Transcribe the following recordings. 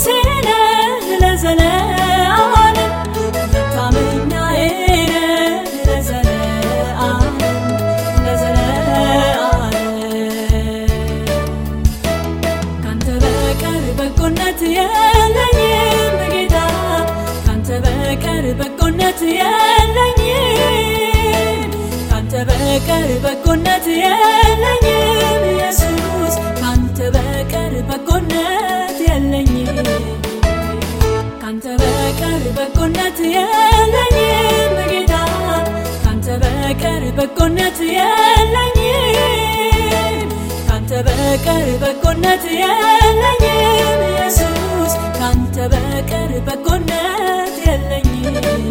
ንጉሴ ነህ ለዘለዓለም መታመኛዬ ነህ ለዘለዓለም ለዘለዓለም ካንተ በቀር በጎነት የለኝም ጌታ ካንተ በቀር በጎነት የለኝም ካንተ በቀር በጎነት የለኝም ኢየሱስ ካንተ በቀር በጎነት የለኝም ካንተ በቀር በጎነት የለኝም ጌታ ካንተ በቀር በጎነት የለኝም ካንተ በቀር በጎነት የለኝም ኢየሱስ ካንተ በቀር በጎነት የለኝም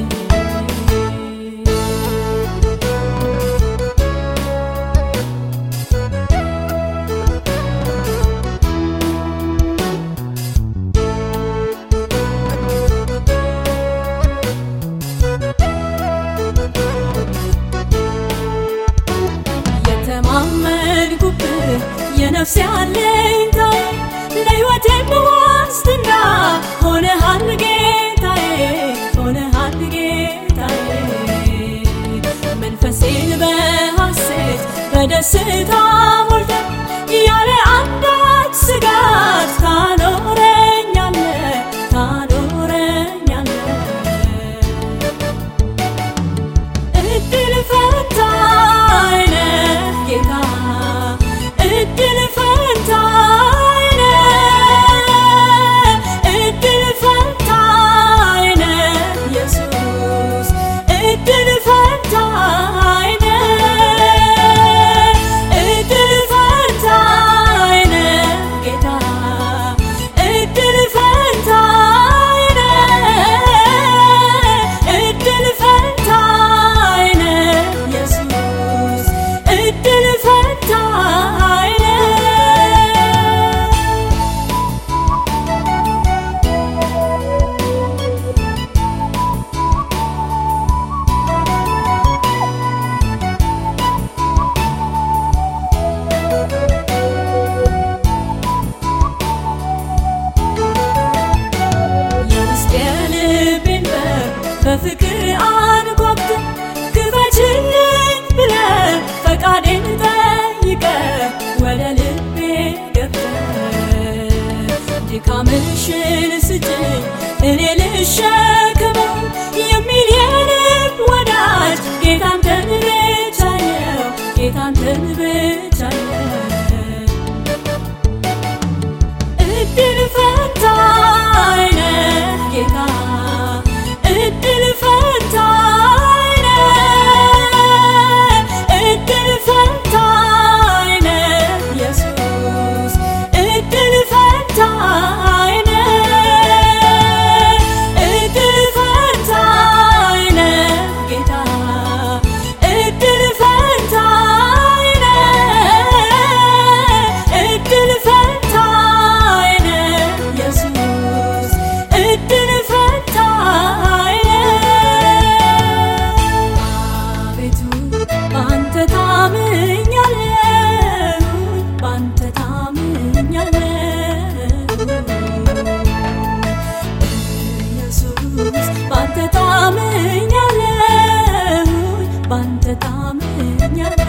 የተማመንኩብህ የነፍሴ አለኝታዬ ለሕይወቴም ዋስትና ሆነሃል ጌታዬ ሆነሃል ጌታዬ መንፈሴን በሐሴት በደስታ ሞልተ ያለ አንዳች ስጋት ታኖረኛለ ታኖረኛለ እድል ፈንታዬ ነህ ጌታ እድል ፈንታዬ ነህ እድል ፈንታዬ ነህ ኢየሱስ እድል ፈንታዬ ነህ እድል ፈንታዬ ነህ ጌታ እድል ፈንታዬ ነህ እድል ፈንታዬ ነህ ኢየሱስ እድል ፈንታዬ ነህ የውስጥ የልቤን በር በፍቅር አንኳኩተ ክፈችልኝ ብለ ፈቃዴን ጠይቀ ወደ ልቤ ገብተ ድካምሽን ስጭኝ እኔ ልሸከመው የሚል የልብ ወዳጅ ጌታንተን ብቻ ነው ጌታንተን ብቻ ነው እድል ፈንታዬ ነህ ጌታ እድል ፈንታዬ ነህ እድል ፈንታዬ ነህ ኢየሱስ እድል ፈንታዬ ነህ እድል ፈንታዬ ነህ ጌታ እድል ፈንታዬ ነህ እድል ፈንታዬ ነህ ኢየሱስ እድል ፈንታዬ ነህ አቤቱ ባንተ ታምኛለሁ ባንተ ታምኛለሁ ኢየሱስ ባንተ ታምኛለሁ ባንተ ታምኛለሁ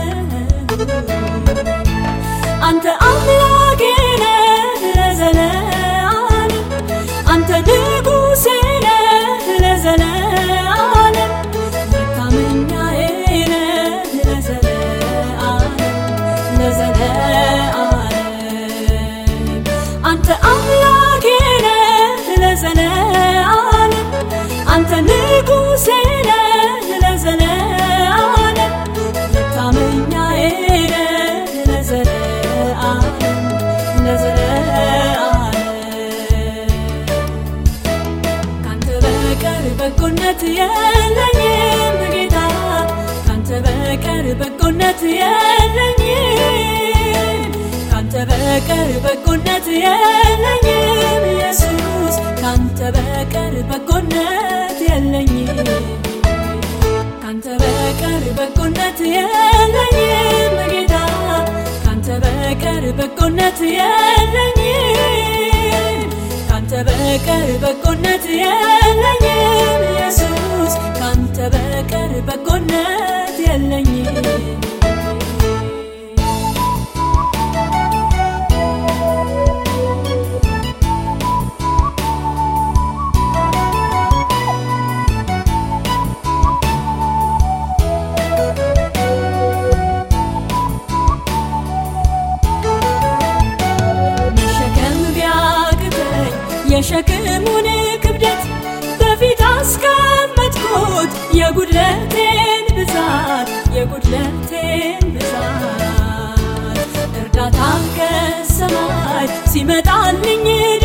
አንተ አምላኬ ነህ ለዘለዓለም አንተ ንጉሴ ነህ ለዘለዓለም መታመኛዬ ነህ ለዘለዓለም ለዘለዓለም አንተ አምላኬ ነህ ለዘለዓለም አንተ ንጉሴ ነህ ለዘለዓለም መታመኛዬ ነህ ለዘለዓለም ለዘለዓለም ካንተ በቀር በጎነት የለኝም ጌታ ካንተ በቀር በጎነት የለኝም ካንተ በቀር በጎነት የለኝም ኢየሱስ ካንተ በቀር በጎነት የለኝም ካንተ በቀር በጎነት የለኝም ጌታ ካንተ በቀር በጎነት የለኝም ካንተ በቀር በጎነት የለኝም ኢየሱስ ካንተ በቀር በጎነት የለኝም መሸከም ቢያቅተኝ የሸክሙን ክብደት በፊት አስቀመጥኩት የጉድለቴን ብዛት የጉድለቴን ብዛት እርዳታ ከሰማይ ሲመጣልኝ